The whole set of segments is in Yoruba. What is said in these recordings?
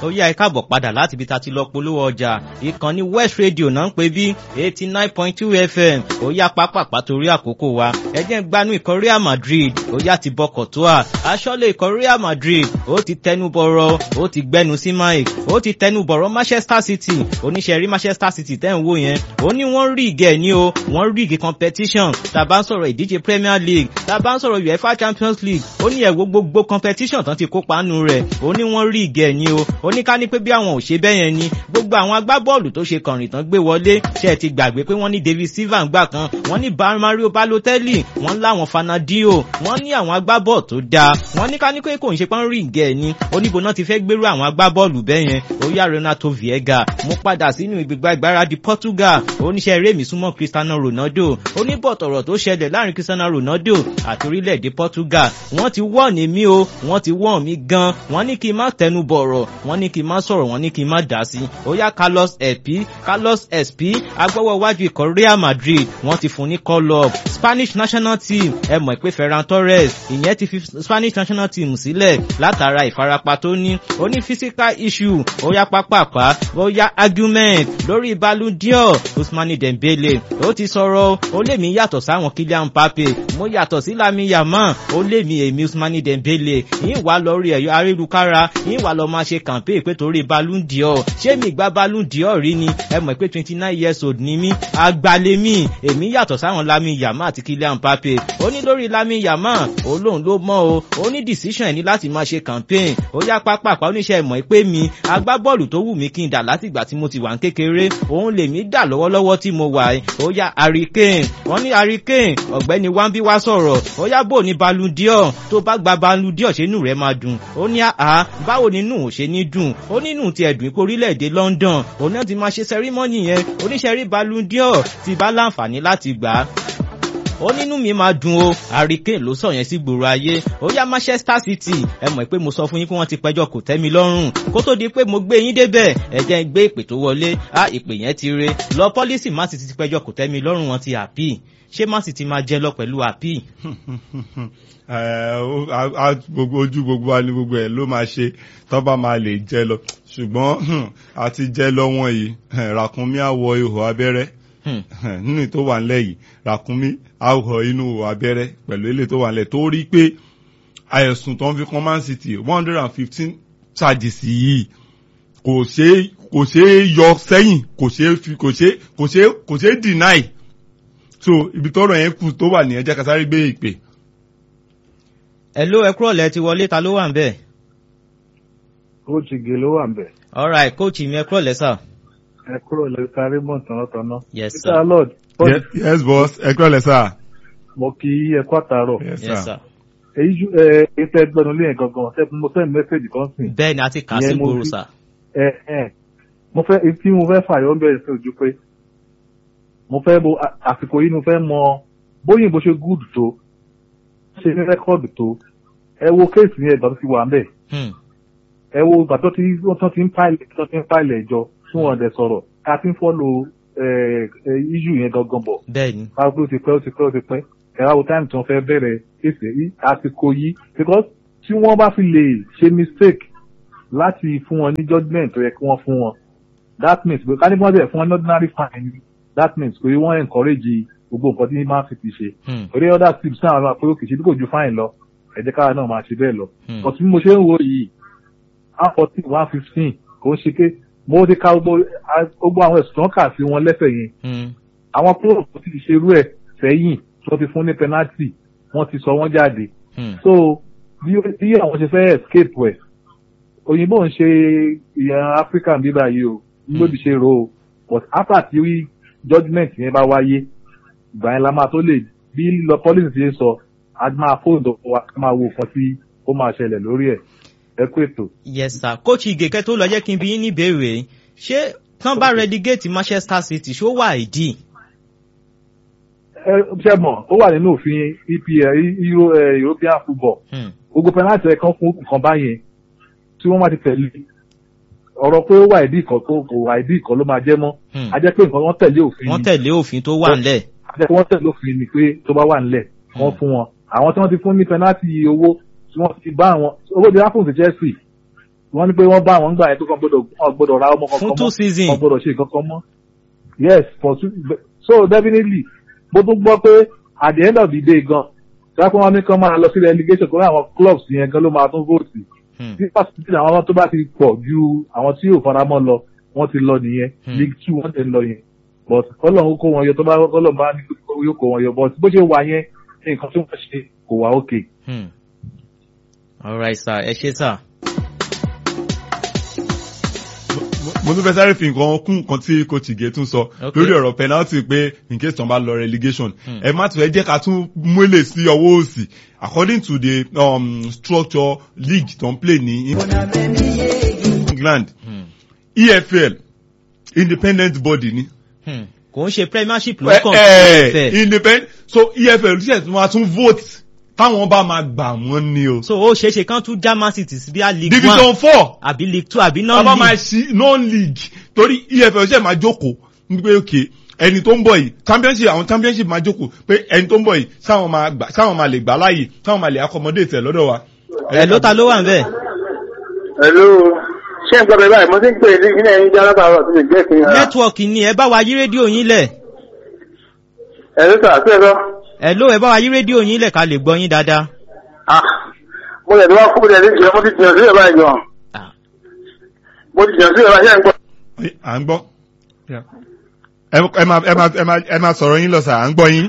ó yá ẹ káàbọ̀ padà láti ibi tá a ti lọ polówó ọjà ìkànnì West Radio náà ń pè bí eighty nine point two FM ó yá pápápá torí àkókò wa ẹ jẹ́ ń gbanú ikọ̀ Real Madrid ó yá ti bọkọ̀ tó à aṣọ́lé ikọ̀ Real Madrid ó ti tẹnu bọ̀rọ̀ ó ti gbẹnu sí Mike ó ti tẹnu bọ̀rọ̀ Manchester City oníṣẹ́ rí Manchester City tẹ́ ń wò yẹn ó ní wọ́n rí ìgẹ̀ ní o wọ́n rí ìgẹ̀ competition tá a bá ń sọ̀rọ̀ ìdíje Premier League tá a bá ń sọ̀rọ̀ UEFA Champions League ó ní ẹ̀wọ̀ gbogbo competition tán ti kópa nù rẹ̀ ó ní wọ́n rí ìgẹ̀ ní o ó ní ká ní pé bí àwọn ò ṣe bẹ́ẹ̀ yẹn ni gbogbo àwọn agbábọ́ọ̀lù tó ṣe kànrìn tán gbé wọlé ṣe ẹ ti gbàgbé pé wọ́n ní David Silva gbà kan wọ́n ní Mario Balotelli wọ́n láwọn Fernandinho wọ́n ní àwọn agbábọ́ọ̀lù tó dáa wọ́n ní ká ní pé kò ń ṣe pọ́n rí ìgẹ̀ ni oníbo náà ti fẹ́ gbérú àwọn agbábọ́ọ̀lù bẹ́ẹ̀ yẹn ó yá Renato Viega mo padà sínú ìgbégbá ìgbáradì Portugal oníṣẹ́ eré mi súnmọ́ Cristiano Ronaldo oníbọ̀tọ̀rọ̀ tó ṣẹlẹ̀ láàrin Cristiano Ronaldo àti orílẹ̀-èdè Portugal wọ́n ti wọ́n ní mí o wọ́n ti wọ́n mí gan wọ́n ní kí n má tẹnu bọ̀rọ̀ wọ́n ní kí n má sọ̀rọ̀ wọ́n ní kí n má dá sí ó yá Carlos Espi Carlos Espi agbọ́wọ́ iwájú ikọ̀ Real Madrid wọ́n ti fún ní call up Spanish national team ẹ mọ̀ pé Ferran Torres ìyẹn ti fi Spanish national team sílẹ̀ látara ìfarapa tó ní ó ní physical issue ó yá pápápá ó yá argument lórí Ballon d'Or Ousmane Dembele ó ti sọ̀rọ̀ ó lè mí yàtọ̀ sáwọn Kylian Mbappe mo yàtọ̀ sí Lamine Yamal ó lè mí èmi Ousmane Dembele yín wà lórí ẹ̀yọ́ ayélujára yín wà lọ máa ṣe campaign pé torí Ballon d'Or ṣé mi gba Ballon d'Or rí ni ẹ mọ̀ pé twenty nine years old ni mí agbalemi èmi yàtọ̀ sáwọn Lamine Yamal àti Kylian Mbappe ó ní lórí Lamine Yamal ó lóun ló mọ̀ o ó ní decision ẹ̀ ní láti máa ṣe campaign ó yá pápápá oníṣẹ́ ìmọ̀ pé mi agbábọ́ọ̀lù tó wù mí kí n dà látìgbà tí mo ti wà ń kékeré òun lèmi dà lọ́wọ́lọ́wọ́ tí mo wà ó yá Harry Kane wọ́n ní Harry Kane ọ̀gbẹ́ni wambi wá sọ̀rọ̀ ó yá bò ní Ballon d'Or tó bá gba Ballon d'Or ṣé inú rẹ̀ máa dùn ó ní àá báwo nínú ò ṣe ní dùn ó nínú ti ẹ̀dùn ipò orílẹ̀-èdè London òun náà ti máa ṣe sẹ́rímọ́nì yẹn oníṣẹ́rí Ballon d'Or ti bá láǹfààní láti gbà á ó nínú mi máa dùn o Harry Kane ló sọ yẹn sí gbòòrò ayé ó yá Manchester City ẹ mọ̀ pé mo sọ fún yín pé wọ́n ti pẹjọ́ kò tẹ́ mi lọ́rùn kó tó di pé mo gbé yín débẹ̀ ẹ jẹ́ ń gbé ìpè tó wọlé á ìpè yẹn ti re lọ pọ́lísì má sì ti pẹjọ́ kò tẹ́ mi lọ́rùn wọn ti àpì ṣé má sì ti máa jẹ lọ pẹ̀lú àpì. ojú gbogbo wa ni gbogbo ẹ ló máa ṣe tó bá máa lè jẹ lọ ṣùgbọ́n àti jẹ lọ wọn yìí ràkúnmí àwọ̀ ihò abẹ́rẹ́ nínú tó wà nílẹ̀ yìí ràkúnmí àwọ̀ inú abẹ́rẹ́ pẹ̀lú ilé tó wà nílẹ̀ tó rí pé àìsùn tó ń fi kan Man City one hundred and fifteen charges yìí kò ṣe kò ṣe yọ sẹ́yìn kò ṣe fi kò ṣe kò ṣe kò ṣe deny so ibi tọ́rọ̀ yẹn kù tó wà ní ẹjẹ́ kasáré gbé ìpè. ẹ ló ẹ kúrọ̀lẹ́ ti wọlé ta ló wà ń bẹ̀. kóòtù gè ló wà ń bẹ̀. alright kóòtù mi ẹ kúrọ̀lẹ́ sà. ẹ kúrọ̀lẹ́ sáré mọ̀ tọ̀nàtọ̀nà. yes sir. Mr. Lord. yes boss ẹ kúrọ̀lẹ́ sà. mo kí ẹ kú àtàárọ̀. yes sir. èyí ju ẹ ẹ tẹ gbẹnu lé yẹn gangan tẹ mo fẹ́ mẹ́sẹ̀gì kan sìn. bẹ́ẹ̀ ni a ti kà á sí gbòòrò sà. ẹ ẹ mo fẹ́ tí mo fẹ́ fàyọ̀ bẹ̀rẹ̀ sí ojú pé mo fẹ́ bo àsìkò yìí mo fẹ́ mọ bóyìnbó ṣe gúùdù tó ṣe ní rẹ́kọ́ọ̀dù tó ẹ wo kéèsì yẹn ìgbà tó ti wà ń bẹ̀ ẹ wo ìgbà tó ti wọ́n ti ń pàìlẹ̀ tó ti ń pàìlẹ̀ ẹjọ́ tí wọ́n dẹ̀ sọ̀rọ̀ ká ti ń fọ́lò iṣu yẹn gangan bọ̀ bẹ́ẹ̀ni ká pé ó ti pẹ́ ó ti pẹ́ ó ti pẹ́ ẹ wá wo táìmù tí wọ́n fẹ́ bẹ̀rẹ̀ kéèsì yìí àsìkò yìí because tí wọ́n bá fi lè ṣe mistake láti fún wọn ní judgement tó yẹ kí wọ́n fún wọn that means pé ká ní wọ́n bẹ̀ fún wọn ní ordinary fine that means pé wọ́n encourage gbogbo nǹkan tí man city ṣe orí other tips náà máa pé ó kì í ṣe bí kò ju fine lọ ẹ jẹ́ káwa náà máa ṣe bẹ́ẹ̀ lọ but bí mo ṣe ń wo yìí one fourteen one fifteen kò ń ṣe pé mo ti ka gbogbo àwọn ẹ̀sùn tó ń kà sí wọn lẹ́sẹ̀ yẹn àwọn club tó ti ṣe irú ẹ̀ sẹ́yìn tó ti fún ní penalty wọ́n ti sọ wọ́n jáde so bí àwọn ṣe fẹ́ escape ẹ̀ òyìnbó ń ṣe ìyẹn Africa bíbá yìí o ló ti ṣe ro o but after tí judgement yẹn bá wáyé ìgbà yẹn la máa tó lè bí lọ policy ṣe sọ a máa fóònù wa ká máa wo nǹkan tí ó máa ṣẹlẹ̀ lórí ẹ̀ ẹ kú ètò. yes sir coach igeke tó lọ jẹ́ kí n bí yín níbèrè ṣé tán bá relegate Manchester City ṣó wà ìdí. ẹ ṣe mọ̀ ó wà nínú òfin EPL European football gbogbo penalty ẹ̀ kan fún nǹkan báyẹn tí wọ́n máa ti tẹ̀lé ọ̀rọ̀ pé ó wà ìdí ìkan tó kò wà ìdí ìkan ló máa jẹ́ mọ́ a jẹ́ pé nǹkan wọ́n tẹ̀lé òfin wọ́n tẹ̀lé òfin tó wà ńlẹ̀. a jẹ́ pé wọ́n tẹ̀lé òfin ni pé tó bá wà ńlẹ̀ wọ́n fún wọn àwọn tí wọ́n ti fún ní penalty owó tí wọ́n ti bá àwọn owó di apple ti Chelsea wọ́n ní pé wọ́n bá àwọn gbà yẹn tó kàn gbọ́dọ̀ wọ́n gbọ́dọ̀ ra ọmọ kankan fún two mọ́ season wọ́n gbọ́dọ̀ ṣe nǹkan kan mọ́ yes for two so definitely mo tún gbọ́ pé at the end of the day gan sáfún wọn ní kán máa lọ sí relegation kó ní àwọn clubs yẹn gan ló máa tún vote Hmm. tí pàṣípàṣí àwọn tó bá ti pọ̀ ju àwọn tí yóò fara mọ́ lọ wọ́n ti lọ nìyẹn Hmm. league two wọ́n ti lọ yẹn but kọ́lọ̀ kó wọn yọ tó bá kọ́lọ̀ bá ní kó yóò kó wọn yọ but bó ṣe wà yẹn nǹkan tí wọ́n ṣe kò wá okay. Hmm. alright sir ẹ ṣé sir. Mo- mo tún fẹ́ sáré fi nǹkan kún nǹkan tí coach Ige tún sọ Ok. lórí ọ̀rọ̀ penalty pé in case tán bá lọ relegation Hmm. ẹ má tún ẹ jẹ́ ká tún múlẹ̀ sí ọwọ́ òsì according to the um, structure league tó ń play ní England Hmm. EFL independent body ni. Hmm. kò ń ṣe premiership ló Eh, kàn eh, sí ẹ̀fẹ̀ independent so EFL ṣe tún wá tún vote táwọn bá máa gbà wọ́n ni o. so ó ṣeé ṣe kán tún já man city sí bí i league one division four àbí league two àbí a bá máa non-league ṣí non-league torí EFL ṣe máa jókòó wípé òkè ẹni tó ń bọ̀ yìí championship àwọn championship máa jókòó pé ẹni tó ń bọ̀ yìí sáwọn máa gbà sáwọn máa lè gbà láàyè sáwọn máa lè accommodate ẹ̀ lọ́dọ̀ wa. ẹ̀ ló ta ló wà ń bẹ̀. Hello. Ṣé ń gbọ́dọ̀ báyìí? Mo ti ń pè ní ilé ẹ̀yin jẹ́ látàárọ̀ tó lè jẹ́ kí n ra. nẹ́tíwọ̀kì ni ẹ bá wa yí rédíò yín lẹ̀ Ẹ̀rọ sà, sí ẹ̀rọ. ẹ̀ ló ẹ bá wa yí rédíò yín lẹ̀ ká lè gbọ́ yín dáadáa. Ah, mo lè lọ́wọ́ kúrò ní ìjọ, mo ti jìnnà sílẹ̀ báyìí gan. Ah. Mo ti jìnnà sílẹ̀ báyìí, ṣé ń gbọ́? à ń gbọ́. ẹ ẹ máa ẹ máa ẹ máa ẹ máa sọ̀rọ̀ yín lọ sà à ń gbọ́ yín.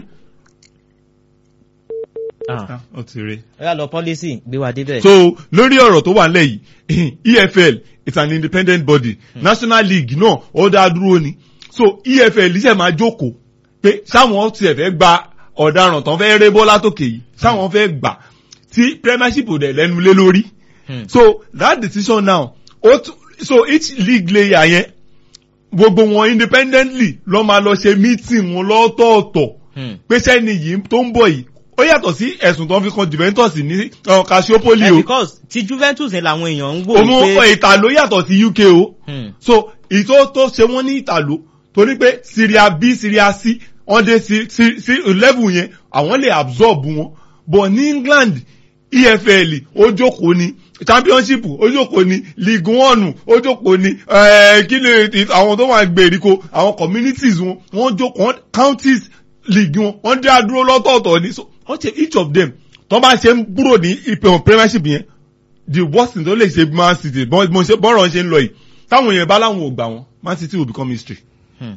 Ah. Ah, ó ti rí. ẹ yà lọ pọ́lísì gbé wa débẹ̀. so lórí ọ̀rọ̀ tó wà nílẹ̀ yìí EFL is an independent body National League náà ó dá dúró ni so EFL ṣe máa jókòó pé sáwọn tiẹ̀ fẹ́ gba ọ̀daràn tán fẹ́ ré bọ́lá tókè yìí sáwọn fẹ́ gbà tí Premiership ò dẹ̀ lẹ́nu lé lórí Hmm. so that decision now ó tún so each league layer yẹn gbogbo wọn independently lọ́ máa lọ ṣe meeting wọn lọ́tọ̀ọ̀tọ̀ Hmm. pé sẹ́ni yìí tó ń bọ̀ yìí ó yàtọ̀ sí ẹ̀sùn tó ń fi kan Juventus ní uh, Calciopoli ẹ o because ti Juventus yẹn làwọn èèyàn ń wò òun pé. ìtàló yàtọ̀ sí UK o Hmm. so ìtò tó ṣe wọ́n ní ìtàló torí pé Syria B Syria C wọ́n dé sí sí sí level yẹn àwọn lè absorb wọn but ní England EFL ó jókòó ni championship ó jókòó ni league one ó jókòó ni eh, kí ni àwọn tó wà gbèríko àwọn communities wọn wọ́n jókòó wọ́n counties league wọn wọ́n dá dúró lọ́tọ̀ọ̀tọ̀ ni so wọ́n ṣe each of them tó bá ṣe ń kúrò ní ìpè premiership yẹn the worst thing tó lè ṣe man city bọ́n mo ṣe bọ́rọ̀ ṣe ń lọ yìí táwọn èèyàn bá láwọn ò gbà wọn man city will become history. Hmm.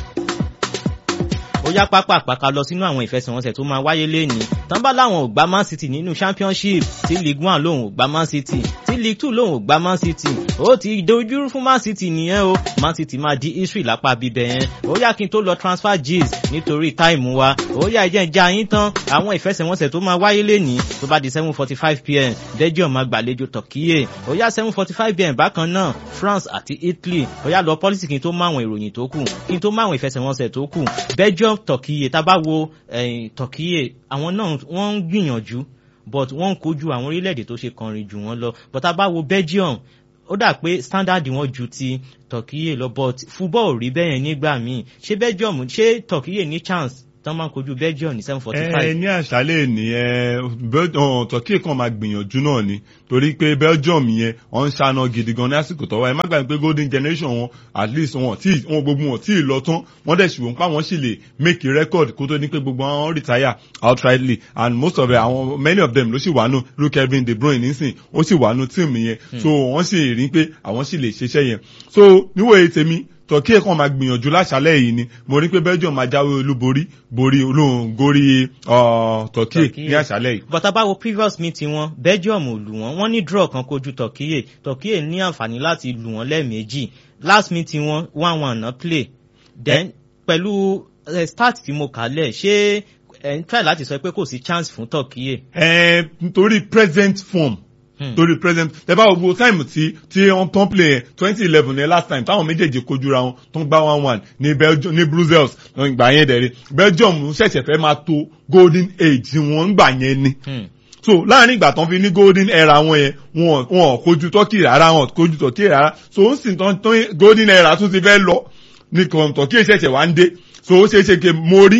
ó yá pápá àpàkà lọ sínú àwọn ìfẹsẹ̀wọnsẹ̀ tó máa wáyé lénìí tán bá láwọn ò gbá man city nínú championship tí league one lòun ò gbá man city tí league two lòun ò gbá man city ó ti dojúrú fún man city nìyẹn o man city máa di history lápá bíbẹ yẹn ó yá kí n tó lọ transfer gist nítorí táìmù wa ó yá ìjẹ́ ìjà yín tán àwọn ìfẹsẹ̀wọnsẹ̀ tó máa wáyé lénìí tó bá di seven forty five pm belgium máa gbàlejò turkey ó yá seven forty five pm bákan náà france àti italy ó yá lọ pọ́lísì kí n tó máwọn ìròyìn tó kù kí n tó máwọn ìfẹsẹ̀wọnsẹ̀ tó kù belgium turkey tá a bá wo eh, turkey àwọn náà wọ́n ń gbìyànjú but wọ́n ń kojú àwọn orílẹ̀-èdè tó ṣe kọrin jù wọ́n lọ but tá a bá wo belgium ó dà pé standard wọn ju ti turkey lọ but football ò rí bẹ́ẹ̀ yẹn nígbà míì ṣé belgium ṣé turkey ní chance tán máa ń kojú belgium ní seven forty ẹ five. ní àṣálẹ̀ ní ẹ turkey kan máa gbìyànjú náà ni torí pé belgium yẹn wọ́n ń ṣáná gidi gan ní àsìkò tọ́wọ́ ẹ má gbàgbé pé golden generation wọn at least wọn tí wọn gbogbo wọn tí ì lọ tán wọ́n dẹ̀ ṣùgbọ́n pa wọ́n sì lè make a record kó tó ní pé gbogbo wọn retire outrightly and most of them àwọn many of them ló sì wà nù luke kevin de bruyne nísìn ó sì wà nù tíìmù yẹn so wọ́n sì rí pé àwọn sì lè ṣiṣẹ́ yẹn so níwòye tèmi turkey kan máa gbìyànjú láṣálẹ̀ yìí ni mo rí pé belgium máa jáwé olúborí borí olóhùn gorí uh, turkey Turkey. ní àṣálẹ̀ yìí. but tá a bá wo previous meeting wọn belgium ò lù wọ́n wọ́n ní draw kan kojú turkey turkey ní àǹfààní láti lù wọ́n lẹ́ẹ̀mejì last meeting wọn one one náà play then pẹ̀lú eh, start tí mo kà lẹ̀ ṣé ẹ̀ ń try láti sọ pé kò sí chance fún turkey. ẹ nítorí present form Hmm. torí present tẹ bá gbogbo time tí tí wọ́n tán play yẹn twenty eleven yẹn last time táwọn méjèèjì kojúra wọn tó ń gbá one one ní belgium ní brussels ìgbà yẹn dẹ̀rẹ̀ belgium ṣẹ̀ṣẹ̀ fẹ́ máa tó golden age wọn ńgbà yẹn ni Hmm. so láàrin ìgbà tán fi ní golden era wọn yẹn wọn wọn kojú turkey rárá wọn kojú turkey rárá so ó sì tán tán golden era tún ti fẹ́ lọ ní kan turkey ṣẹ̀ṣẹ̀ wá ń dé so ó ṣeé ṣe pé mo rí pé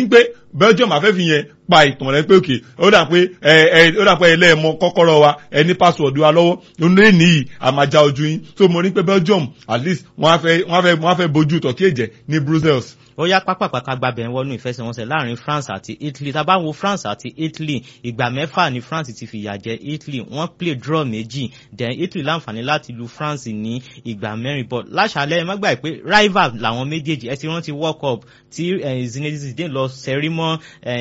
belgium afẹ́fi yẹn pa ìtàn rẹ pé òkè ó dà pé ẹ ẹ ó dà pé ẹlẹ́ẹ̀mọ kọ́kọ́rọ́ wa ẹ ní password wa lọ́wọ́ lónìí nìyí àmàjà ojú yín so mo ní pé belgium at least wọ́n á fẹ́ wọ́n á fẹ́ wọ́n á fẹ́ bójú tọ̀kí ẹ̀jẹ̀ ní brussels ó yá pápápáká gbàbẹ̀ ń wọnú ìfẹsẹ̀wọnsẹ̀ láàrin france àti italy tá a bá wo france àti italy ìgbà mẹ́fà ni france ti fìyà jẹ italy wọ́n play draw méjì then italy láǹfààní láti lu france ní ìgbà mẹ́rin but láṣàlẹ̀ ẹ má gbà pé rival làwọn méjèèjì ẹ ti rántí world cup tí zinedine zidane lọ sẹ́rí mọ́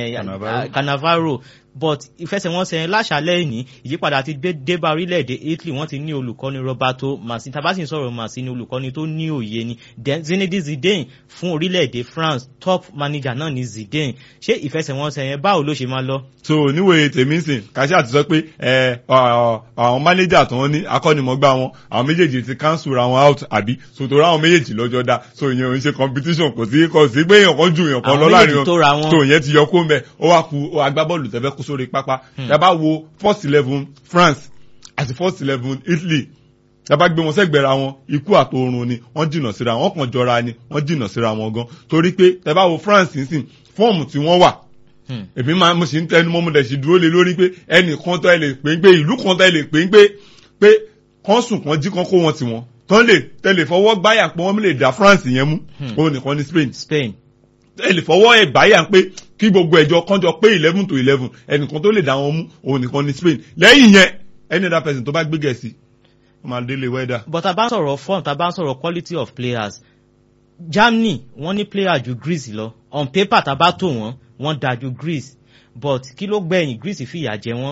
cannavaro but ìfẹsẹ̀wọnsẹ̀ láṣàlẹ̀ ní ìyípadà ti débà orílẹ̀-èdè italy wọ́n ti ní olùkọ́ni roberto masin tabasi sọ̀rọ̀ masin ní olùkọ́ni tó ní òye ni then zinedine zidane fún orílẹ̀-èdè france top manager náà ni zidane ṣé ìfẹsẹ̀wọnsẹ̀ yẹn báwo ló ṣe máa lọ. so níwèé tèmi sìn kàṣí àti sọ pé ẹ àwọn manager tó ń ní akọ́nimọ̀gbá wọn àwọn méjèèjì ti cancel ra wọn out àbí so tó ra àwọn méjèèjì lọ́jọ́ dá so ìyẹn ò ń ṣe competition kò sí kò sí pé èèyàn kan ju èèyàn kan lọ láàrin wọn so ìyẹn ti yọ kó mbẹ ó wá ku agbábọ́ọ̀lù tẹ́fẹ́ kó sórí pápá yàbá wo first eleven france àti first eleven italy yàbá gbé wọn sẹ́gbẹ̀rẹ̀ wọn ikú àtòrun ni wọ́n jìnnà síra wọn kàn jọra ni wọ́n jìnnà síra wọn gan torí pé tẹ́bá wo france nísìn fọ́ọ̀mù tí wọ́n wà èmi máa mo sì ń tẹnu mọ́ mo dẹ̀ sì dúró lé lórí pé ẹnì kan tó ẹ lè pè ń pé ìlú kan tó ẹ lè pè ń pé pé kán sùn kán jí kán kó wọn tiwọn tán lè tẹlẹ fọwọ́ gbáyà pé wọ́n lè dá france yẹn mú òun nìkan ní spain spain ẹ lè fọwọ́ ẹ̀ báyà pé kí gbogbo ẹ̀jọ kánjọ pé eleven to eleven ẹnìkan tó lè dá wọn mú òun nìkan ní spain lẹ́yìn yẹn any other person tó bá gbé gẹ̀ẹ́sì wọ́n máa délé wẹ́dà. but tá a bá ń sọ̀rọ̀ form tá a bá ń sọ̀rọ̀ quality of players germany wọ́n ní player ju greece lọ on paper tá a bá tò wọ́n wọ́n da ju greece but kí ló gbẹ̀yìn greece fìyà jẹ wọ́n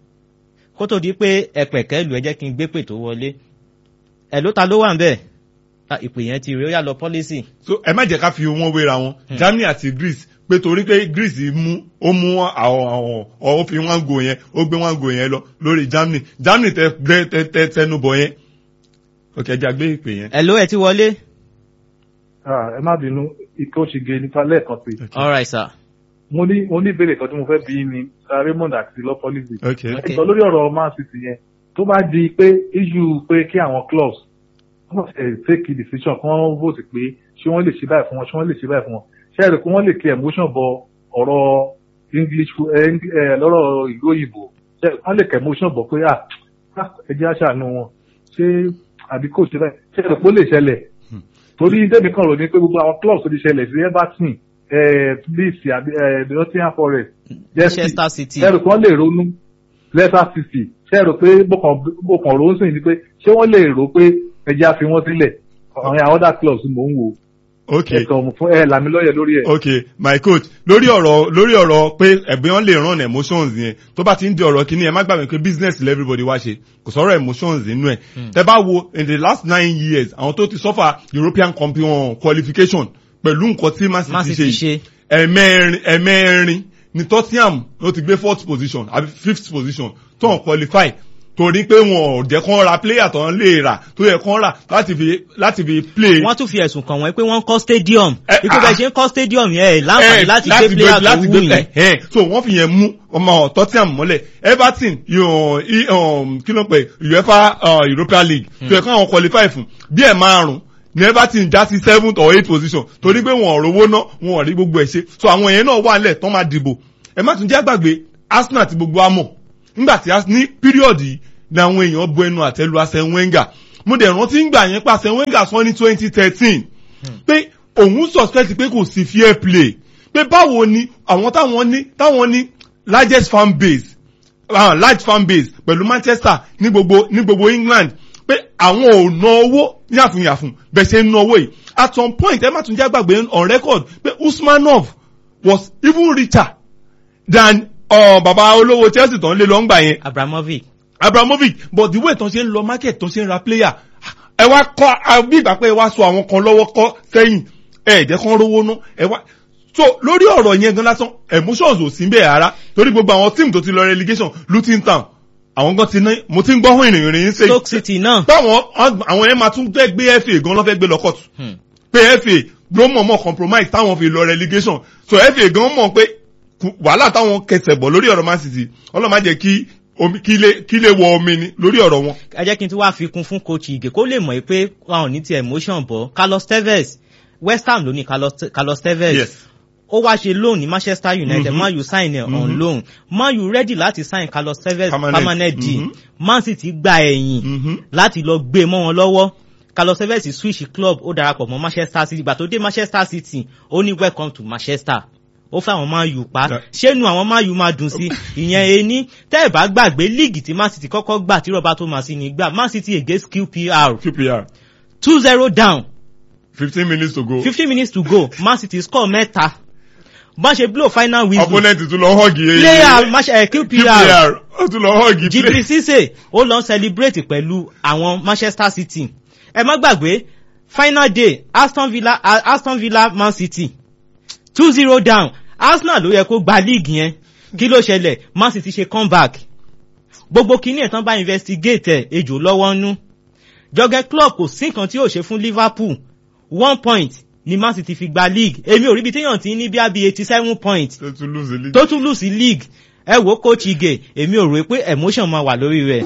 kó tó di pé ẹ̀pẹ̀kẹ́ lù ẹ jẹ́ kí n gbé pè tó wọlé ẹ̀ ló ta ló wà ń bẹ́ẹ̀ ìpè yẹn ti rí ó yà lọ policy. so ẹ má jẹ́ ká fi wọn wéra wọn germany àti greece pé torí pé greece mú ó mú àwọn àwọn ó fi wọn go yẹn ó gbé wọn go yẹn lọ lórí germany germany tẹ gbé tẹ tẹ tẹnu bọ yẹn ok ẹ jẹ́ gbé ìpè yẹn. ẹ ló ẹ ti wọlé. ẹ má bínú ikọ́ ṣe ge nípa lẹ́ẹ̀kan sí. all right sir. mo ní mo ní ìbéèrè kan tí mo fẹ́ bí ni raymond àti lọ́pọ́lìsì. ok ẹ sọ lórí ọ̀rọ̀ man city yẹn tó bá di pé issue pé kí àwọn clubs wọ́n ṣe take a decision kí wọ́n vote pé ṣé wọ́n lè ṣe báyìí fún wọn ṣé wọ́n lè ṣe báyìí fún wọn ṣé ẹ̀rọ pé wọ́n lè kí emotion bọ ọ̀rọ̀ english lọ́rọ̀ ìlú òyìnbó ṣé wọ́n lè kí emotion bọ pé à ẹjẹ́ àṣàánú wọn ṣé àbí kò ṣe báyìí ṣé ẹ̀rọ pé ó lè ṣẹlẹ̀ torí débi kan rò ní pé gbogbo àwọn clubs tó ti ṣẹlẹ̀ sí everton leeds àbí nottingham forest manchester city ẹ̀rọ pé wọ́n lè ronú leicester city ṣé ẹ̀rọ pé bókan ro ń sìn ní pé ṣé wọ́n lè rò pé ẹjẹ́ àfi wọ́n sílẹ̀ àwọn other clubs mò ń wò ok ẹ̀kan fún ẹ làmì lọ́yẹ̀ lórí ẹ̀. ok my coach lórí ọ̀rọ̀ lórí ọ̀rọ̀ pé ẹ̀gbẹ́ wọn lè run emotions yẹn tó bá ti ń di ọ̀rọ̀ kìíní ẹ má gbàgbé pé business lè everybody wá ṣe kò sọ̀rọ̀ emotions nínú ẹ̀ tẹ bá wo in the last nine years àwọn tó ti suffer european champion qualification pẹ̀lú nǹkan tí man city ṣe yìí ẹ̀mẹ́rin ẹ̀mẹ́rin ni tottenham ló ti gbé fourth position àbí fifth position tó ń qualify torí pé wọn ò jẹ́ kán ra player tó ń lè rà tó yẹ kán rà láti fi láti fi play. wọ́n tún fi ẹ̀sùn kàn wọ́n pé wọ́n ń kọ́ stadium ikú bẹ́ẹ̀ ṣe ń kọ́ stadium yẹn ẹ̀ láǹfààní láti gbé player tó wù yín. so wọ́n fi yẹn mú ọmọ tottenham mọ́lẹ̀ everton kí ló ń pè uefa european league tó yẹ kán àwọn qualify fún bí ẹ̀ márùn-ún ní everton já sí seventh or eighth position torí pé wọn ò rówó ná wọn ò rí gbogbo ẹ̀ ṣe so àwọn yẹn náà wà nílẹ̀ tán máa dìbò ẹ má tún jẹ́ àgbàgbé arsenal ti gbogbo amọ̀ nígbà tí ní píríọ̀dù yìí ni àwọn èèyàn bu ẹnu àtẹ́lu Arsene Wenger mo dẹ̀ rántí ń gbà yẹn pé Arsene Wenger sọ ní twenty thirteen pé òun suspect pé kò sí fair play pé báwo ni àwọn táwọn ní táwọn ní largest fan base uh, large fan base pẹ̀lú Manchester ní gbogbo ní gbogbo England pé àwọn ò ná owó yàfùnyàfùn bẹ́ẹ̀ ṣe ń ná owó yìí at some point ẹ má tún jẹ́ gbàgbé on record pé Usmanov was even richer than uh, baba olówó Chelsea tó ń lé lọ́ngbà yẹn. Abramovich Abramovich but the way tó ṣe ń lọ market tó ṣe ń ra player ẹ wá kọ́ bí ìgbà pé ẹ wá so àwọn kan lọ́wọ́ kọ́ sẹ́yìn ẹ jẹ́ kán rówó ná ẹ wá so lórí ọ̀rọ̀ yẹn gan lásán emotions ò sí bẹ́ẹ̀ rárá torí gbogbo àwọn tíìmù tó ti lọ relegation Luton Town àwọn gan ti ní mo ti ń gbọ́ hàn ìrìn ìrìn ṣe Stoke City náà báwọn àwọn yẹn máa tún gbé gbé FA gan lọ́fẹ́ gbé lọ court pé FA ló mọ̀ mọ̀ compromise táwọn fi lọ relegation so FA gan mọ̀ pé wàhálà táwọn kẹsẹ̀ bọ̀ lórí ọ̀rọ̀ Man City ọlọ́mọ jẹ́ kí omi kí lè kí lè wọ omi ni lórí ọ̀rọ̀ wọn. ẹ jẹ́ kí n tún wá fi kún fún coach Ige kó lè mọ̀ pé wọn ò ní ti emotion bọ̀ Carlos Tevez West Ham ló ní Carlos Tevez yes ó wá ṣe loan ní manchester united Mhm. man u sign ẹ̀ on Mhm. loan man u ready láti sign carlos tevez Permanent. permanent deal Mhm. man city gba ẹ̀yìn Mhm. láti lọ gbé mọ́ wọn lọ́wọ́ carlos tevez switch club ó darapọ̀ mọ́ manchester city ìgbà tó dé manchester city ó ní welcome to manchester ó fẹ́ àwọn man u pa Da- ṣé nu àwọn man u máa dùn sí ìyẹn ení tẹ́ ẹ̀ bá gbàgbé líìgì tí man city kọ́kọ́ gbà tí roberto masini gbà man city against qpr QPR two zero down fifteen minutes to go. fifteen minutes to go man city score mẹ́ta bá ṣe blow final whistle opponent tún lọ họ́ọ̀gì yẹn. player match eh, qpr QPR ó tún lọ họ́ọ̀gì jibri sise ó lọ celebrate pẹ̀lú àwọn manchester city ẹ má gbàgbé final day aston villa A- aston villa man city two zero down arsenal ló yẹ kó gba league yẹn kí ló ṣẹlẹ̀ man city ṣe comeback gbogbo kìíní ẹ̀ tán bá investigate ẹ̀ ejò lọ́wọ́ nú jọgẹ club kò sí nǹkan tí yóò ṣe fún liverpool one point ni man city fi gba league èmi ò rí ibi téèyàn ti ní bí abi eighty seven point tó tún lose the league. tó tún lù sí league ẹ wo coach ige èmi ò rò pé emotion máa wà lórí rẹ̀.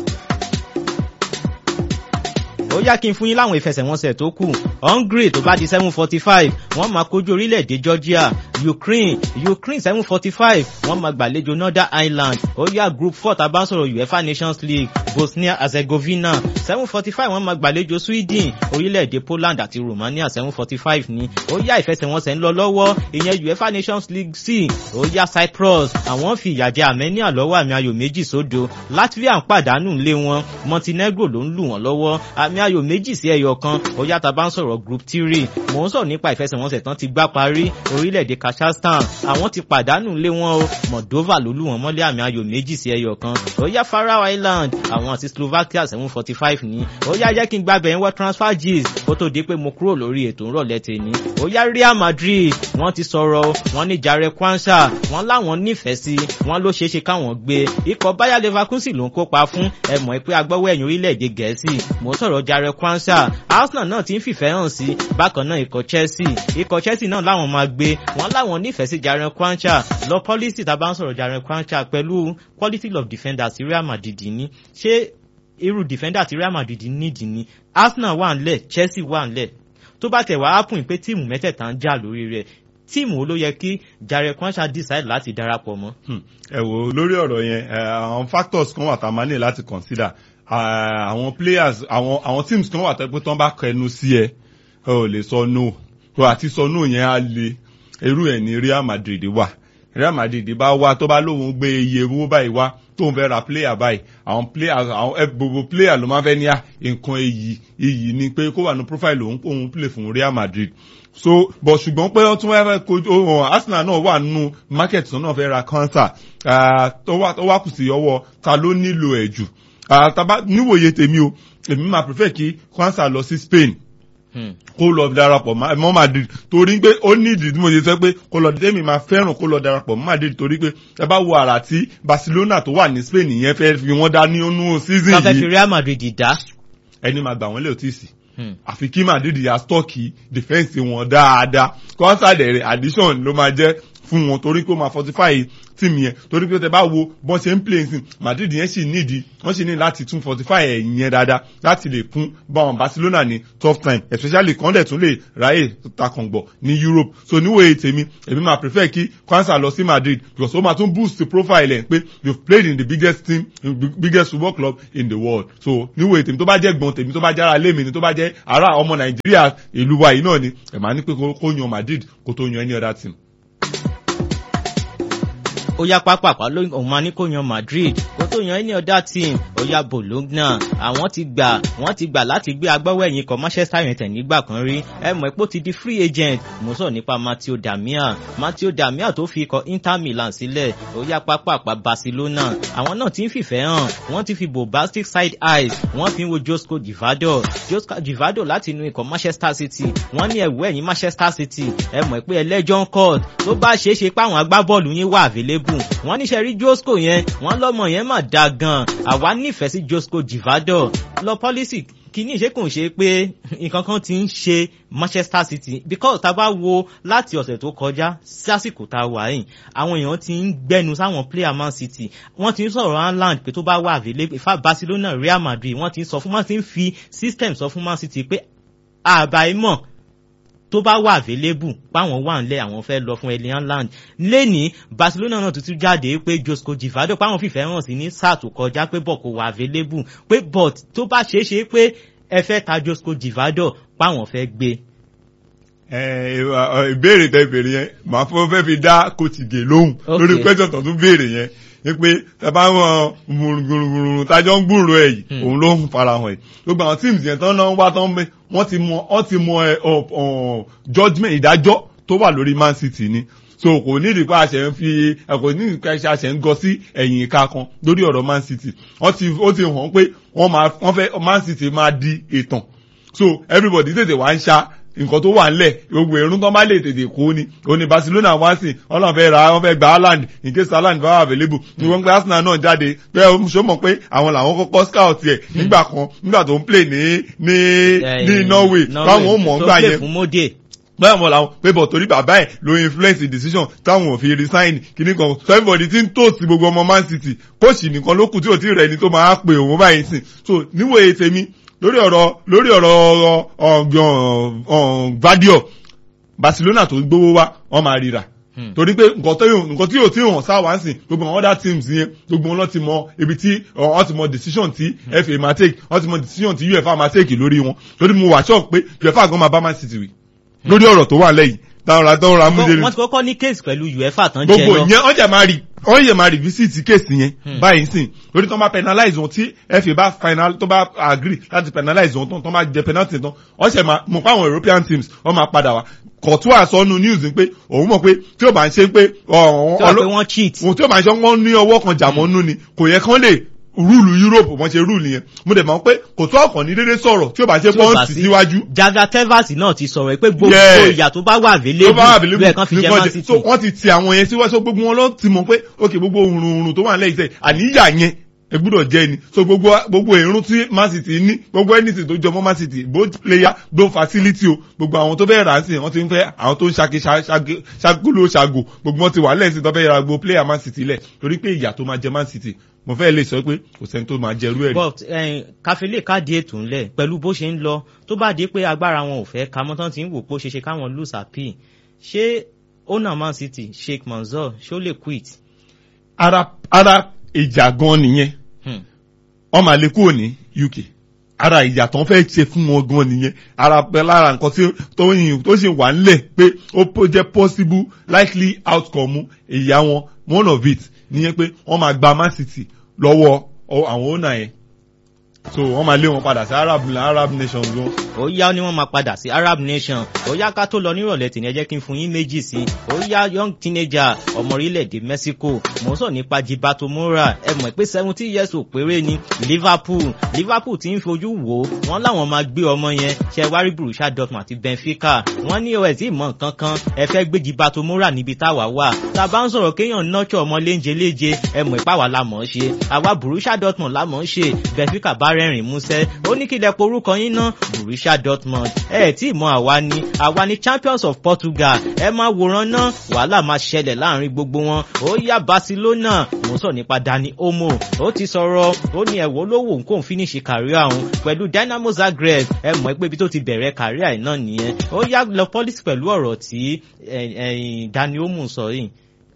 ó yá kí n fún yín láwọn ìfẹsẹ̀wọnsẹ̀ tó kù hungary tó bá di seven forty five wọ́n máa kojú orílẹ̀-èdè georgia ukraine ukraine seven forty five wọ́n máa gbàlejò northern ireland ó yá group four tá a bá ń sọ̀rọ̀ uefa nations league bosnia herzegovina seven forty five wọ́n máa gbàlejò sweden orílẹ̀-èdè poland àti romania seven forty five ni ó yá ìfẹsẹ̀wọnsẹ̀ ń lọ lọ́wọ́ ìyẹn uefa nations league c ó yá cyprus àwọn fi ìyà jẹ armenia lọ́wọ́ àmì ayò méjì sódo latvia ń pàdánù lé wọn montenegro ló ń lù wọ́n lọ́wọ́ àmì ayò méjì sí ẹyọ kan ó yá tá a bá ń sọ̀rọ̀ group three mò ń sọ̀rọ̀ nípa ìfẹsẹ̀wọnsẹ̀ tán ti gbá parí orílẹ̀-èdè kazakhstan àwọn ti pàdánù lé wọn o moldova ló lù wọ́n mọ́lé àmì ayò méjì sí ẹyọ kan ó yá faroe island àwọn àti slovakia seven forty five ní ó yá jẹ́ kí n gbàbẹ̀ ń wọ́ transfer gist kó tó di pé mo kúrò lórí ètò ńrọ̀lẹ́ tèmi ó yá real madrid wọ́n ti sọ̀rọ̀ wọ́n ní jare kwanza wọ́n láwọn nífẹ̀ẹ́ sí wọ́n ló ṣeé ṣe káwọn gbé ikọ̀ bayer leverkusen ló ń kópa fún ẹ mọ̀ pé agbọ́wọ́ ẹ̀yìn orílẹ̀-èdè gẹ̀ẹ́sì mò ń sọ̀rọ̀ jare kwanza arsenal náà ti ń fìfẹ́ hàn sí bákan náà ikọ̀ chelsea ikọ̀ chelsea náà láwọn máa gbé wọ́n láwọn nífẹ̀ẹ́ sí jare kwanza lọ policy tá a bá ń sọ̀rọ̀ jare kwanza pẹ̀lú quality of defenders real madrid ní ṣé irú defender ti real madrid nídìí ni arsenal wà ńlẹ̀ chelsea wà ńlẹ̀ tó bá tẹ̀ wá ápùn pé tíìmù mẹ́tẹ̀ẹ̀ta ń jà lórí rẹ̀ tíìmù ló yẹ kí jare kwanza decide láti darapọ̀ mọ́. Hmm. ẹ wo lórí ọ̀rọ̀ yẹn eh, àwọn factors kan wà tá a máa ní láti consider Ah, àwọn players àwọn àwọn teams kan wà tó pé tán bá kẹnu sí ẹ ẹ ò lè sọ no tó àti sọ no yẹn á le irú ẹ̀ ní real madrid wà real madrid bá wá tó bá lóun gbé iye owó báyìí wá tóun fẹ́ ra player báyìí àwọn player àwọn ẹ gbogbo player ló máa fẹ́ ní à nǹkan iyì iyì ni pé kó wà ní profile òun òun play fún real madrid so but ṣùgbọ́n pé wọ́n tún wá fẹ́ kojú ohun arsenal náà wà nínú market tó náà fẹ́ ra cancer tó wá tó wá kù sí ọwọ́ ta ló nílò ẹ̀ jù Ah, taba níwòye tèmi o èmi máa prefer kí cancer lọ sí spain Hmm. kó lọ darapọ̀ mọ́ mọ́ madrid torí pé ó ní ìdí tí mo ṣe sọ pé kó lọ tẹ́mi máa fẹ́ràn kó lọ darapọ̀ mọ́ madrid torí pé ẹ bá wo àrà tí barcelona tó wà ní spain yẹn fẹ́ fi wọ́n dá ní inú season ká fẹ́ fi yìí real madrid dá. ẹni máa gbà wọ́n lé òtí sí Hmm. àfi kí madrid yà stọ́ọ̀kì defence wọn dáadáa cancer dẹ̀rẹ̀ addition ló máa jẹ́ fún wọn torí pé ó máa fortify tíìmù yẹn torí pé tẹ bá wo bọ́n ṣe ń play nsìn madrid yẹn sì nídìí wọ́n sì ní láti tún fortify ẹ̀yìn yẹn dáadáa láti lè kún báwọn barcelona ní tough time especially kan dẹ̀ tún lè ráyè takàngbọ̀ ní europe so níwòye tèmi èmi máa prefer kí kwanza lọ sí madrid because ó máa tún boost the profile ẹ̀ pé you played in the biggest team in the biggest football club in the world so níwòye tèmi tó bá jẹ́ gbọ̀n tèmi tó bá jára lé mi ni tó bá jẹ́ ará ọmọ nàìjíríà ìlú wa yìí náà ni ẹ̀ máa ní pé kó kó yan madrid kó tó yan any other team. ó yá pápápá ló òun máa ní kó yan madrid kó tó yan any other team ó yá bologna àwọn ti gbà wọ́n ti gbà láti gbé agbáwọ̀ ẹ̀yìn kan manchester united nígbà kan rí ẹ mọ̀ pé ó ti di free agent mo sọ nípa matteo damia matteo damia tó fi ikọ̀ inter milan sílẹ̀ ó yá pápápá barcelona àwọn náà ti ń fìfẹ́ hàn wọ́n ti fi bombastic side eyes wọ́n fi ń wo josco divado josco divado láti inú ikọ̀ manchester city wọ́n ní ẹ̀wọ́ ẹ̀yìn manchester city ẹ mọ̀ pé ẹlẹ́jọ́ court tó bá ṣeé ṣe pé àwọn agbábọ́ọ̀lù yín wà available wọ́n níṣẹ́ rí josco yẹn wọ́n lọ́mọ yẹn mà da gan àwa nífẹ̀ẹ́ sí josco divado lọ pọ́lísì kìíní ṣe kò ń ṣe pé nǹkan kan ti ń ṣe manchester city because tá a bá wo láti ọ̀sẹ̀ tó kọjá sásìkò tá a wà yìí àwọn èèyàn ti ń gbẹnu sáwọn player man city wọ́n ti ń sọ̀rọ̀ haaland pé tó bá wà available ifá barcelona real madrid wọ́n ti ń sọ fún wọ́n ti ń fi system sọ fún man city pé àbáyémọ̀ tó tó bá wà available páwọn wà nílẹ̀ àwọn fẹ́ lọ fún Erling Haaland lẹ́ni Barcelona náà tuntun jáde pé Josko Givado páwọn fìfẹ́ hàn sí ní sáà tó kọjá pé bọ̀ kò wà available pé but tó bá ṣeé ṣe pé ẹ fẹ́ ta Josko Givado páwọn fẹ́ gbé. ìbéèrè tẹ béèrè yẹn màá fọ́ fẹ́ fi dá kòtìgè lóhùn lórí pẹ́sọ̀ tó tún béèrè yẹn ni pé tàbá wọn gbùrùgbùrùgbùrù tájọ́ ń gbùrù ẹ̀ yìí òun ló ń farahàn ẹ̀ gbogbo àwọn teams yẹn tán náà wá tán wọ́n ti mọ wọ́n ti mọ judgement ìdájọ́ tó wà lórí Man City ni so kò ní ìdí pé àṣẹ ń fi kò ní ìdí pé àṣẹ ń gọ sí ẹ̀yìn ìka kan lórí ọ̀rọ̀ Man City wọ́n ti ó ti hàn pé wọ́n máa wọ́n fẹ́ Man City máa di ìtàn so everybody tètè wá ń ṣá nǹkan tó wà ńlẹ̀ gbogbo irun tó bá lè tètè kó ni òní Barcelona wá sí ọlọ́run fẹ́ ra wọ́n fẹ́ gba Haaland in case Haaland bá wà available ní wọ́n gbé Arsenal náà jáde pé ṣó mọ̀ pé àwọn làwọn kọ́kọ́ scout ẹ̀ nígbà kan nígbà tó ń play ní ní ní Norway báwọn ò mọ̀ ń gbà yẹn bẹ́ẹ̀ mọ̀ làwọn pé bọ̀ torí bàbá ẹ̀ ló influence the decision táwọn ò fi resign kíní kan so everybody ti ń toast gbogbo ọmọ Man City kóòsì nìkan ló kù tí ò tí rẹ̀ ni tó máa pè òun báyìí sìn so níwòye tèmi lórí ọ̀rọ̀ lórí ọ̀rọ̀ ọ̀gbọ̀n Gvardiol Barcelona tó gbówó wá wọ́n máa ríra torí pé nǹkan tí yóò tí hàn sáwà ń sìn gbogbo àwọn other teams yẹn gbogbo wọn lọ ti mọ ibi tí wọ́n ti mọ decision tí FA máa take wọ́n ti mọ decision tí UEFA máa take lórí wọn torí mo wà shock pé UEFA gan máa bá Man City wí lórí ọ̀rọ̀ tó wà lẹ́yìn táwọn àtọ́wọ́n ra mújẹ́rì. wọ́n ti kọ́kọ́ ní case pẹ̀lú UEFA tán jẹ́ lọ. gbogbo ìyẹn wọ́n jẹ́ máa rí wọ́n yẹ máa revisit case yẹn báyìí sìn lórí tó bá penalize wọn tí FA bá final tó bá agree láti penalize wọn tán tó bá jẹ penalty tán wọ́n ṣe máa mọ̀ pé àwọn European teams wọ́n máa padà wá kọ̀tún àsọnù news pé òun mọ̀ pé tí ó bá ń ṣe pé wọ́n cheat tí ó bá ń ṣe wọ́n ní ọwọ́ kan jàmọ́nú ni kò yẹ kán lè rúùlù Europe wọ́n ṣe rúùlù yẹn mo dẹ̀ mọ̀ pé kò tó ọkàn ní dédé sọ̀rọ̀ tí ó bá ṣe pọ́ǹsì síwájú. jaga tevas náà ti sọ̀rọ̀ pé gbogbo ìyà tó bá wà available lóye kan fi jẹ́ Man City. so wọ́n ti ti àwọn yẹn síwájú gbogbo wọn lọ ti mọ̀ pé ok gbogbo òrùn òrùn tó wà nílẹ̀ iṣẹ́ àníyà yẹn ẹ gbúdọ̀ jẹ́ ni so gbogbo gbogbo èrún tí Man City ní gbogbo anything tó jọ mọ́ Man City both player both facility o gbogbo àwọn tó bẹ́ẹ̀ rà sí wọ́n ti ń fẹ́ àwọn tó ń ṣaki ṣagolo ṣago gbogbo wọn ti wà lẹ́sìn tó bẹ́ẹ̀ ra gbogbo player Man City lẹ̀ torí pé ìyà tó máa jẹ Man City mo fẹ́ lè sọ pé kò sẹ́ni tó máa jẹrú ẹ̀ rí. but káfílẹ̀ káàdì ètò ńlẹ̀ pẹ̀lú bó ṣe ń lọ tó bá dé pé agbára wọn ò fẹ́ ka mọ́ tán ti ń wò pé ó ṣe ṣe káwọn lose appeal ṣé owner Man City Sheikh Mansour ṣó lè quit. ara ara ìjà gan nìyẹn wọ́n máa lè kúrò ní UK ara ìjà tó ń fẹ́ ṣe fún wọn gan nìyẹn ara pẹ́ lára nǹkan tí tó yìn tó sì wà ńlẹ̀ pé ó jẹ́ possible likely outcome ìyá wọn one of it nìyẹn pé wọ́n máa gba Man City lọ́wọ́ àwọn owner yẹn so wọ́n máa lé wọn padà sí Arab Arab nation gan. ó yá ni wọ́n máa padà sí Arab nation ó yá ká tó lọ nírọ̀lẹ́ tì ní ẹ jẹ́ kí n fún yín méjì sí ó yá young teenager ọmọ orílẹ̀-èdè Mexico mò ń sọ nípa Gibato Mora ẹ mọ̀ pé seventeen years ò péré ni Liverpool Liverpool ti ń fojú wò ó wọ́n láwọn máa gbé ọmọ yẹn ṣe wárí Borussia Dortmund àti Benfica wọ́n ní os ìmọ̀ nǹkan kan ẹ fẹ́ gbé Gibato Mora níbi táwa wà tá a bá ń sọ̀rọ̀ kéèyàn nọ́ọ̀ṣọ̀ ọmọ léńje léje ẹ mọ̀ ìpá wa la mọ̀ ọ́ ṣe àwa Borussia Dortmund la mọ̀ ọ́ ṣe Benfica bá rẹ́rìn músẹ́ ó ní kí lẹ porúkọ yín ná Borussia Dortmund ẹ tí mọ̀ àwa ni àwa ni champions of Portugal ẹ máa wòran ná wàhálà máa ṣẹlẹ̀ láàrin gbogbo wọn ó yá Barcelona mò ń sọ nípa Dani Olmo ó ti sọ̀rọ̀ ó ní ẹ̀wọ́ lówó nǹkan finish kàríà òun pẹ̀lú Dynamo Zagreb ẹ mọ̀ pé ibi tó ti bẹ̀rẹ̀ kàríà ẹ̀ náà nìyẹn ó yá lọ policy pẹ̀lú ọ̀rọ̀ tí Dani Olmo sọ yìí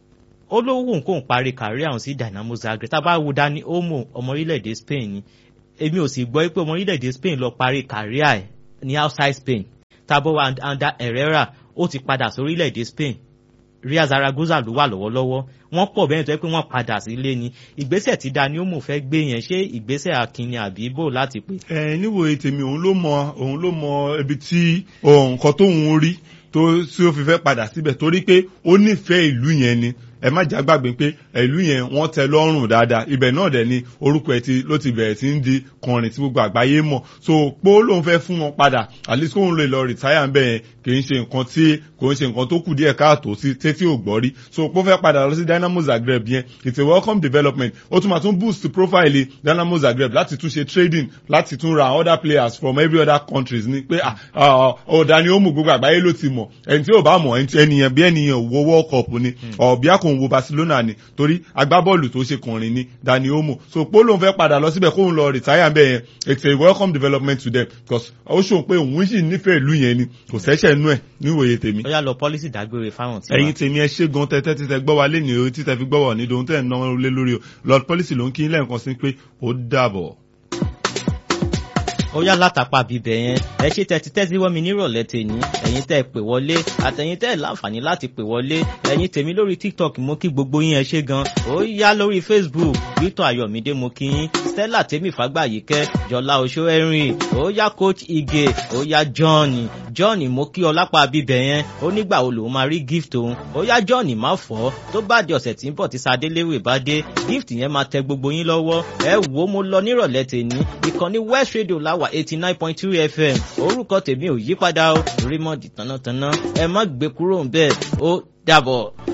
ó lówó nǹkan parí kàríà òun sí Dynamo Zagreb tá a bá wo Dani Olmo ọmọ orílẹ̀-èdè Spain ni èmi ò sì gbọ́ pé ọmọ orílẹ̀-èdè Spain lọ parí kàríà ẹ̀ ní outside Spain tabo anda Herrera ó ti padà sí orílẹ̀-èdè Spain Real Zaragoza ló wà lọ́wọ́lọ́wọ́ wọ́n pọ̀ bẹ́ẹ̀ tó yẹ pé wọ́n padà sílé ni ìgbésẹ̀ tí Dani Olmo fẹ́ gbé yẹn ṣé ìgbésẹ̀ akínni àbí bò láti pè. ẹ níwòye tèmi òun ló mọ òun ló mọ ibi tí nǹkan tóun rí tó tí ó fi fẹ́ padà síbẹ̀ torí pé ó nífẹ̀ẹ́ ìlú yẹn ni ẹ má já gbàgbé pé ìlú yẹn wọ́n tẹ́ lọ́rùn dáadáa ibẹ̀ náà dẹ̀ ni orúkọ ẹ̀ ti ló ti bẹ̀rẹ̀ sí ń di kọrin tí gbogbo àgbáyé mọ̀ so pé ó lóun fẹ́ fún wọn padà at least kóun lè lọ rìtáyà ń bẹ̀ yẹn kì í ṣe nǹkan tí kò ń ṣe nǹkan tó kù díẹ̀ káàtó sí tẹ́tí ò gbọ́ rí so pé ó fẹ́ padà lọ sí Dynamo Zagreb yẹn it's a welcome development ó tún máa tún boost profile Dynamo Zagreb láti tún ṣe trading láti tún ra other players from every other countries ni pé ọ̀dà ni ó mú gbogbo àgbáyé ló ti mọ̀ ẹni tí ò bá mọ̀ ẹnìyẹn bí ẹnìyàn wo World Cup ni ọ̀bí àkò kóun wo Barcelona ni torí agbábọ́ọ̀lù tó ṣe kànrin ni Dani Olmo so pé lóun fẹ́ padà lọ síbẹ̀ kóun lọ retire bẹ́ẹ̀ yẹn it's a welcome development to them because ó ṣòun pé òun sì nífẹ̀ẹ́ ìlú yẹn ni kò sẹ́sẹ̀ nú ẹ̀ níwòye tèmi. ó yá lọ pọ́lísì dágbére fáwọn tí ẹ̀yin tèmi ẹ ṣe gan tẹ́tẹ́ títẹ gbọ́ wa lé ní o títẹ fi gbọ́ wọ̀ ní dohun tẹ́ ẹ̀ ń náwó lé lórí o lord policy ló ń kí lẹ́ẹ̀kan sí pé ó dàbọ̀. ó yá látàpá bíbẹ̀ yẹn ẹ ṣe tẹ́tí tẹ́tí wọ́n mi nírọ̀lẹ́ tèmi ẹ̀yin tẹ́ ẹ pè wọlé àtẹ̀yin tẹ́ ẹ láǹfààní láti pè wọlé ẹ̀yin tèmi lórí tiktok mo kí gbogbo yín ẹ ṣe gan ó yá lórí facebook victor ayọ̀mídé mo kí yín stella tèmi fàgbàyíkẹ́ jọlá oṣó ẹ̀rìn ó yá coach ige ó yá john john mo kí ọ lápá bíbẹ̀ yẹn ó nígbà wo lòun máa rí gift òun ó yá john má fọ́ tó bá di ọ̀sẹ̀ tí ń bọ̀ tí sadéléwè bá dé gift yẹn máa tẹ gbogbo yín lọ́wọ́ ẹ wò ó mo lọ nírọ̀lẹ́ tèmi ìkànnì west radio láwà eighty nine point two fm orúkọ tèmi ò yípadà ó rímọ̀dì tánátáná ẹ má gbé kúrò ń bẹ́ẹ̀ ó dàbọ̀.